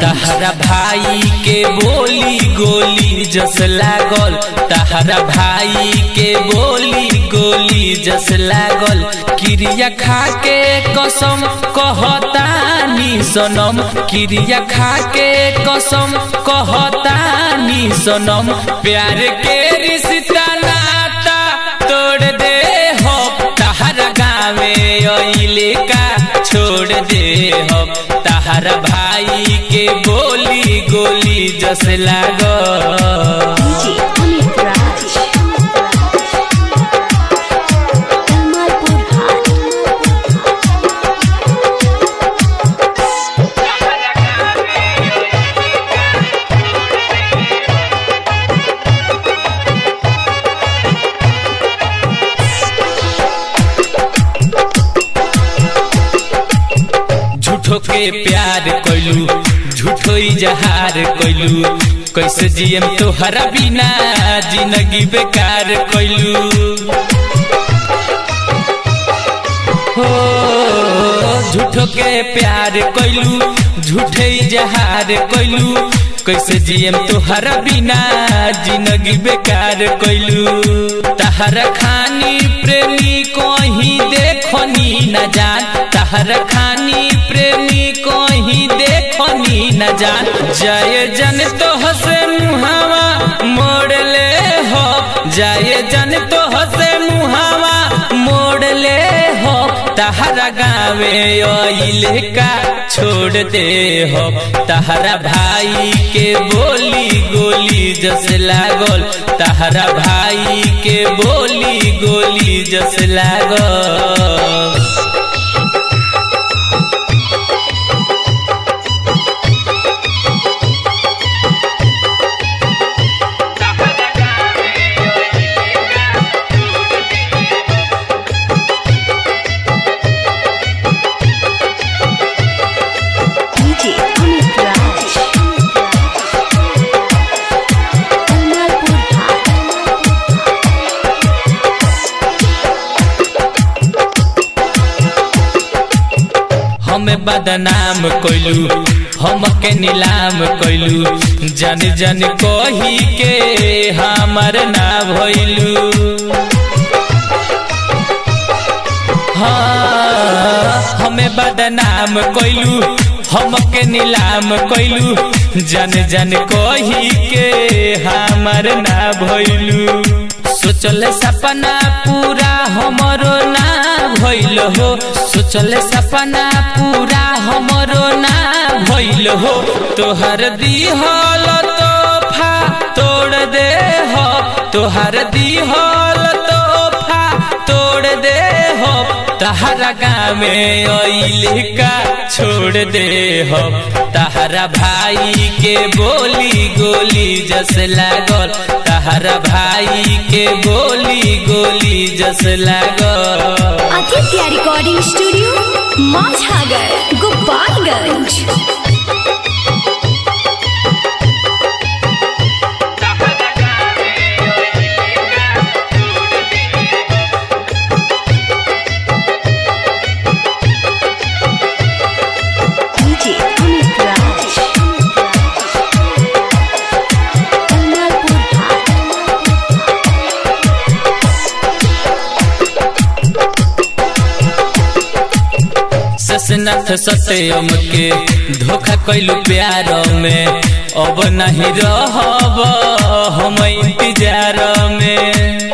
तहरा भाई के बोली गोली जस लागल तहरा भाई के बोली गोली जस लागल क्रिया खा के कसम कहतानी सनम क्रिया खा के कसम कहतानी सनम प्यार के रिश्ता नाता तोड़ दे हो तहरा गावे अइले का छोड़ दे हो तहरा भाई के बोली गोली जस लागल DJ Amit Raj. Kamalpur High. झूठो के प्यार कैलू झूठो इजहार कैलू कैसे जियम तोहरा बिना जिंदगी बेकार कैलू हो झूठो के प्यार कैलू झूठे इजहार कैलू कैसे जियम तोहरा बिना जिंदगी बेकार कैलू तहरा खानी प्रेमी कहीं देखनी न जान तहरा खानी प्रेमी कहीं देखनी न जान जय जन तो हसे मुहावा मोड़ ले हो जय जन तो हसे मुहावा मोड़ ले हो तहरा गावे अइले का छोड़ दे हो तहरा भाई के बोली गोली जस लागल तहरा भाई के बोली गोली जस लागल DJ Amit Raj. Kamalpur High. हमें बदनाम कैलू हम के नीलाम कैलू जन जन कही के हमर ना भइलू हाँ हमें बदनाम कैलू हम के नीलाम कैलू जन जन कही के हमर ना भइलू सोचल सपना पूरा हमरो ना भइल हो सोचल सपना पूरा हमरो ना भइल हो तोहर दिहल तोहफा तोड़ दे हो तोहर दिहल तोहफा तोड़ दे हो तहरा गावे अइले का छोड़ दे हो तहरा भाई के बोली गोली जस लागल तहरा भाई के बोली गोली जस लागल Aditya Recording Studio, Mazhagar, Gopalganj. DJ Amit Raj. Kamalpur High. ससनाथ सत्यम के धोखा कैलू प्यार में अब नहीं रहब हम इंतजार में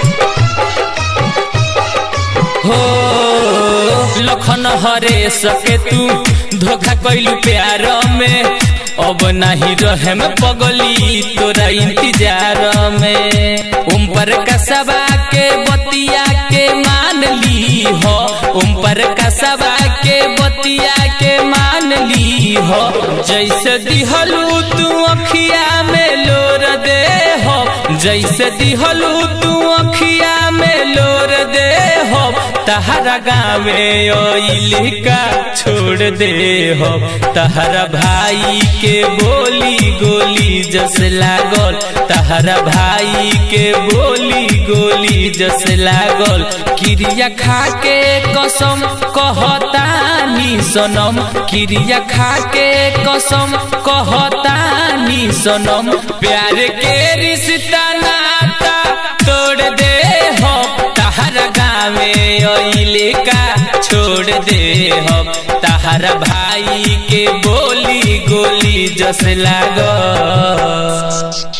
हो लखन हरे सके तू धोखा कैलू प्यार में अब नहीं रहे में पगली तोरा इंतजार में उम पर कसबा के बतिया के मान ली हो उम पर कसबा के बतिया के मान ली हो जैसे दिहलू तू अखिया में लोर दे हो जैसे दिहलू तू अखिया में लोर दे हो तहरा गावे ओइली का छोड़ दे हो तहरा भाई के बोली गोली जस लागल तहरा भाई के बोली गोली जस लागल क्रिया खा के कसम कहतानी सनम क्रिया खा के कसम कहतानी सनम प्यार के रिश्ता नाता तोड़ दे हो तहरा गावे ओइले का छोड़ दे हो तहरा भाई के बोली गोली जस लागल